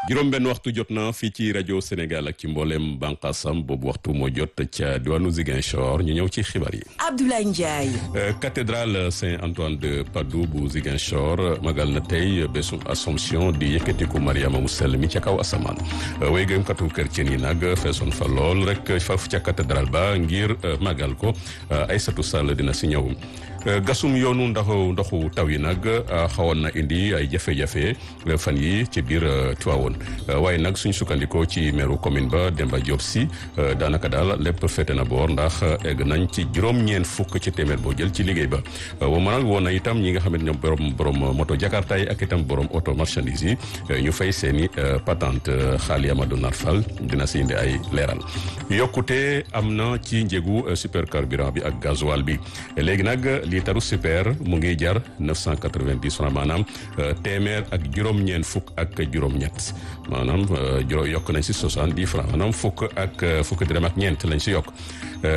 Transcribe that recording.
juróom-benn waxtu jot na fii ci rajo Sénégal ak ci mboolem bànqaasam boobu waxtu moo jot ca diwaanu Ziguinchor ñu ñëw ci xibaar yi. Abdoulaye Ndiaye. cathédrale Saint-Antoine de Padoue bu Ziguinchor magal na tey bésum Assomption di yëkkatiku Mariama mu sell mi ca kaw asamaan way gëmkatu chrétien yi nag feesoon fa lool rek foofu ca cathédrale ba ngir magal ko Aïssatou Sall dina si ñëw. gasum yoonu ndoxu ndoxu taw yi nag xawoon na indi ay jafe-jafe fan yi ci biir Tivaouane waaye nag suñ sukkandikoo ci meeru commune ba Demba Diop si daanaka daal lépp fete na boor ndax egg nañ ci juróom-ñeent fukk ci téeméer boo jël ci liggéey ba wa mënal woon na itam ñi nga xam ne ñoom borom borom moto jakarta yi ak itam borom auto marchandise yi ñu fay seeni patente xaali Amadou Narfal dina si indi ay leeral yokkute am na ci njëgu supercarburant bi ak gasoil bi léegi nag liitaru super mu ngi jar 990 francs maanaam téeméer ak juróom-ñeent fukk ak juróom-ñett maanaam juróom yokk nañ si 70 francs maanaam fukk ak fukk dërëm ak ñeent lañ si yokk